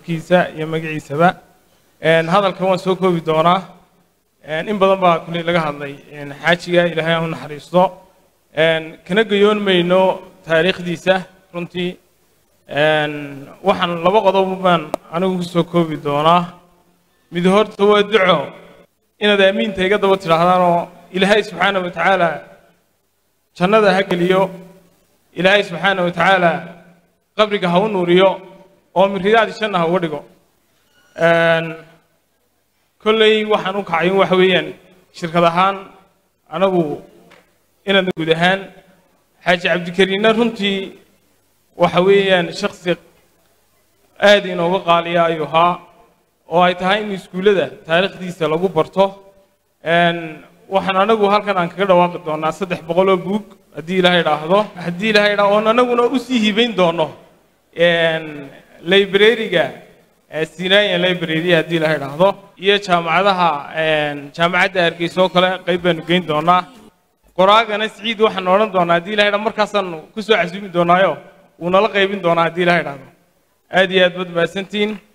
kiisa iyo magaciisaba hadalkan waan soo koobi doonaa in badan baa kuley laga hadlay xaajiga ilaahay aan u naxariisto kana gayoon mayno taariikhdiisa runtii waxaan laba qodob baan anigu ku soo koobi doonaa mid horta waa duco inaad aamiinta iga daba tidhaahdaanoo ilaahay subxaana wa tacaala jannada ha geliyo ilaahay subxaana wa tacaala qabriga ha u nuuriyo oo miridaadi janna ha uga dhigo kolley waxaan u kacay waxa weeyaan shirkad ahaan anagu inaadna guud ahaan xaaji cabdikariinna runtii waxa weeyaan shaksi aad inooga qaaliya ayuu ahaa oo ay tahay in iskuullada taariikhdiisa lagu barto waxaan anagu halkan aan kaga dhawaaqi doonaa saddex boqoloo buug haddii ilaahay idhaahdo haddii ilaahay idhaahdo oon anaguna usii hibayn doono librariga sinaayan library haddii ilaahay idhaahdo iyo jaamacadaha jaamacadda hargeysa oo kale qayb baanu geyn doonaa qoraagana siciid waxaan odhan doonaa haddii ilahay idhahdo markaasaan kusoo casuumi doonaayo wuu nala qaybin doonaa haddii ilahay idhaahdo aad iyo aad baad mahadsantihiin